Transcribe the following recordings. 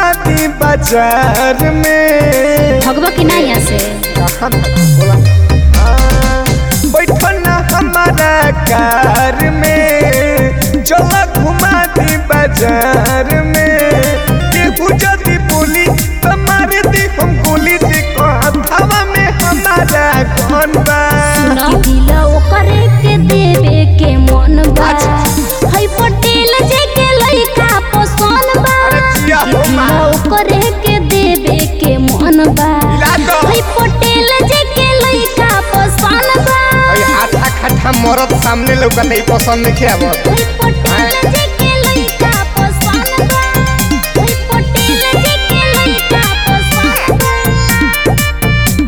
घुमा दी बाजार में भगवा की ना यहाँ से कहाँ बोला बैठो ना हमारा कार में चला घुमा दी बाजार में केहू जदी बोली तो मार दी हम गोली देखो हथवा में हमारा कौन बा सुना दिल ओकरे के देवे के मन बा हई पटेल जे के लइका पसंद बा अरे जिया हो दिल माँ। ओकरे के देवे के मन बा मिला दो। हई पटेल जे के लइका पसंद बा अरे हाथा खाठा मरद सामने लौका नहीं पसंद नहीं आवत हई पटेल जे के लइका पसंद बा हई पटेल जे के लइका पसंद बा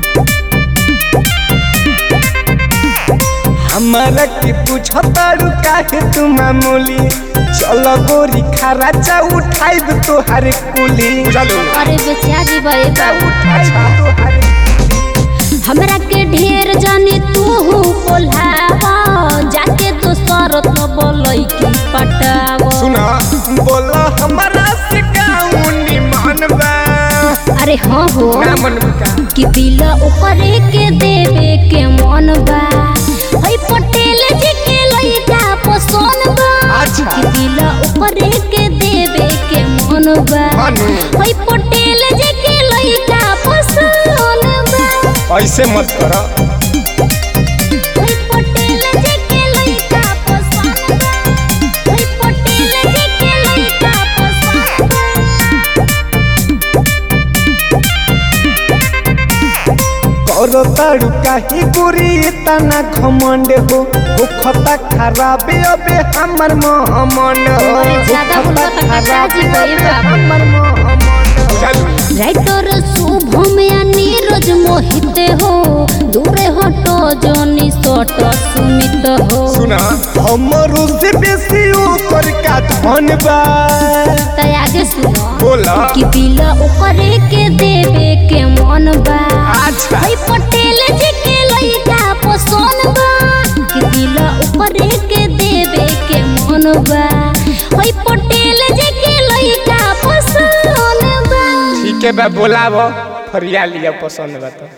हमारा के पूछतारू काहे तू मामूली चल गोरी खराचा उठाइब तोहारे कुली चलो अरे बेचा जी भाई बाबू हमरा के ढेर जाने तू बोलावा जाके दोसर तो बोलै की पटावा सुना बोला हमारा से गाउनी मन बा अरे हाँ हो ना मन का कि दिल ओकरे के देवे के मन बा हई पटेल जी के लइका पसंद बा अच्छा। कि दिल ओकरे के देवे के मन बा मानू। हई पटेल जी के लइका पसंद बा ऐसे मत करो हई पटेल जी के लइका पसंद बा हई पटेल जी के लइका पसंद बा करो तारू काहे गोरी तना घमंड हो हो खता खराब अबे हमर मोहमन हो अरे ज्यादा बोलबा त पिताजी गई बाबू। हमर मोहमन चल राइटर शुभम या नीरज मोहित हो दूरे हटो जनी सट सुमित हो सुना हमरो से बेसी ऊपर का धन बा त आगे सुनो बोला कि दिल ओकरे के देवे के मन बा अच्छा हई पटेल जी के लइका पसंद बा कि दिल ओकरे के देवे के मन बा हई पटेल जी के लइका पसंद बा ठीक है बा बोलाबो फरिया लिया पसंद बा तो